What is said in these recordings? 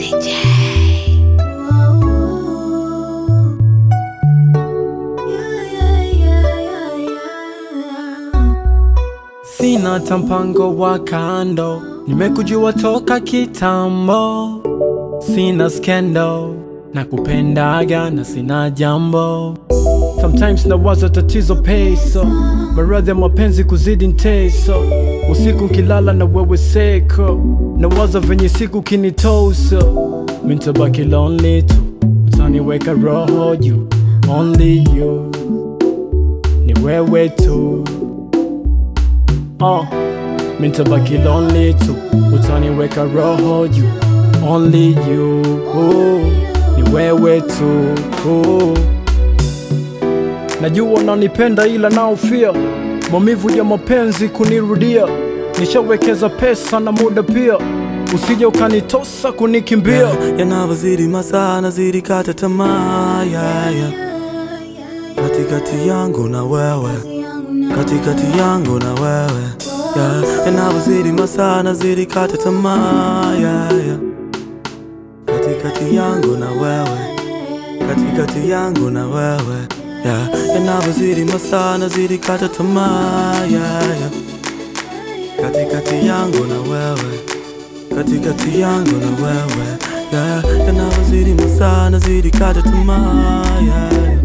Sina hata mpango wa kando, nimekujua toka kitambo. Sina skendo na kupendaga na sina jambo. Sometimes nawaza tatizo peso, maradhi ya mapenzi kuzidi nteso. Usiku nkilala na wewe seko, nawaza venye siku kinitosa. Mintabaki lonely tu, utaniweka roho juu. Only you, ni wewe tu. Oh, mintabaki lonely tu, utaniweka roho juu. Only you, oh, ni wewe tu. Oh. Najua unanipenda ila naofia maumivu ya mapenzi kunirudia. Nishawekeza pesa na muda pia, usije ukanitosa kunikimbia. Yanavyozidi masaa nazidi kata tamaa yeah, yeah. Katikati yangu na wewe, katikati yangu na wewe yeah. Yanavyozidi masaa nazidi kata tamaa yeah, yeah. Katikati yangu na wewe, katikati yangu na wewe yeah. Yanavyozidi masaa nazidi kata tamaa yeah, yeah. Katikati yangu na wewe katikati yangu na wewe yeah. Yanavyozidi masaa nazidi kata tamaa yeah.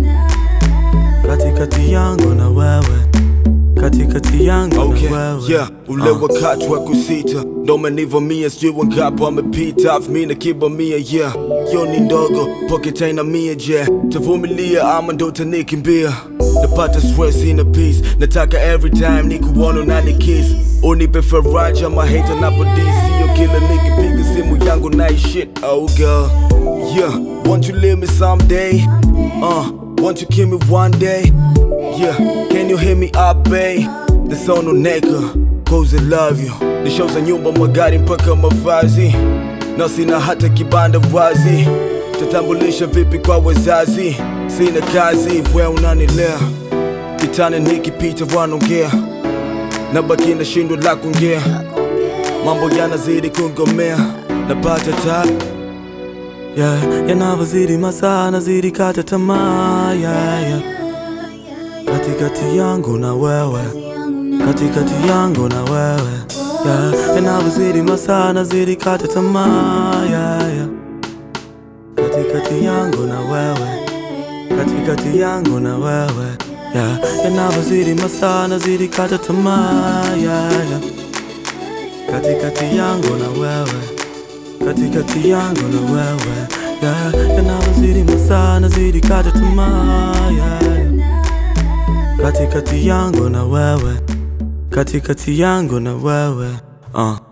Katikati yangu na wewe katikati yangu Okay, na wewe yeah, ule wakati wa kusita ndo umenivamia, sijui wangapi wamepita, afu mi nakibamia, yeah, yo ni ndogo pocket haina mia, je, tavumilia ama ndo utanikimbia? Napata stress in a peace, nataka every time nikuona unani kiss, unipe faraja ama hate napodisi, yo kila nikipiga simu yangu na shit, oh girl, yeah, won't you leave me someday, uh, won't you kill me one day, yeah, can you hear me up, babe? The sound on nigga, cause I love you. Ni show za nyumba, magari mpaka mavazi, na sina hata kibanda wazi. Tatambulisha vipi kwa wazazi? Sina kazi, we unanilea kitani, nikipita wanaongea, nabaki na shindo la kuongea, mambo yanazidi kungomea, napata tabu yeah. Yanavyozidi masaa nazidi kata tamaa yeah, yeah. Katikati yangu na wewe katikati yangu na wewe yeah. Yanavyozidi masaa nazidi kata tamaa yeah, yeah. Katikati yangu na wewe katikati yangu na wewe yeah. Yanavyozidi masaa nazidi kata tamaa yeah, yeah. Katikati yangu na wewe katikati yangu na wewe yeah. Yanavyozidi masaa nazidi kata tamaa yeah, yeah. Katikati yangu na wewe katikati yangu na wewe uh.